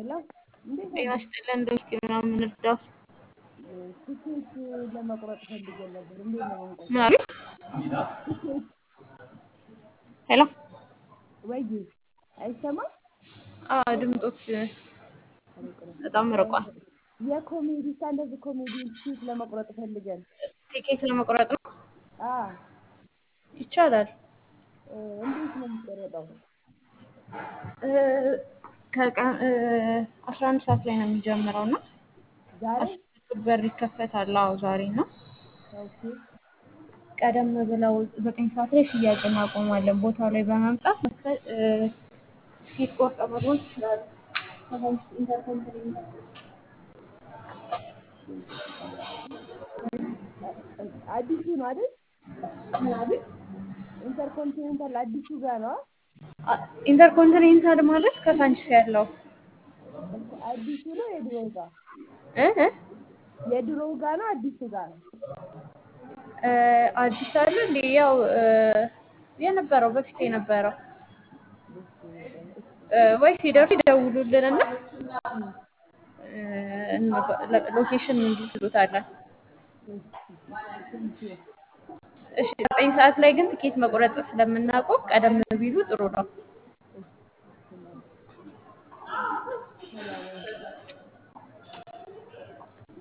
ሄሎ እንዴት ጤና አደርክ? ይስጥልን እንደው እስኪ ምናምን እንርዳው። ትኬት ለመቁረጥ ፈልገን ነበር። እንዴት ነው የምንቆርጠው? ምን አሉኝ? ትኬት ሄሎ ወይ አይሰማም? አዎ ድምፆት በጣም ርቋል። የኮሜዲ ስታንዳርድ ኮሜዲ ትኬት ለመቁረጥ ፈልገን ቲኬት ለመቁረጥ ነው አ ይቻላል። እ፣ እንዴት ነው የሚቆረጠው? እ፣ ከቀን አስራ አንድ ሰዓት ላይ ነው የሚጀምረው እና ዛሬ አስር በር ይከፈታል። አዎ ዛሬ ነው። ኦኬ ቀደም ብለው ዘጠኝ ሰዓት ላይ ሽያጭ እናቆማለን። ቦታው ላይ በመምጣት መክፈል እ፣ ቲኬት ቆርጠው መግባት ይችላሉ። ከዛ ውስጥ ኢንተርኮንቲኔንታል አዲሱ ነው አይደል? ምን አሉኝ? ኢንተርኮንቲኔንታል አዲሱ ጋር ነው። አ- ኢንተርኮንቲኔንታል ማለት ከሳንቺስ ያለው አዲሱ ነው የድሮው ጋር እ እ የድሮው ጋር ነው አዲሱ ጋር ነው። እ፣ አዲስ አለ እንዴ? ያው እ፣ የነበረው በፊት የነበረው እ፣ ወይ ሲደርሱ ይደውሉልንና እ፣ እንባ- ለ- ሎኬሽን እንዲስሉታለን። እሺ ዘጠኝ ሰዓት ላይ ግን ትኬት መቁረጥ ስለምናውቀው ቀደም ቢሉ ጥሩ ነው። ሰላም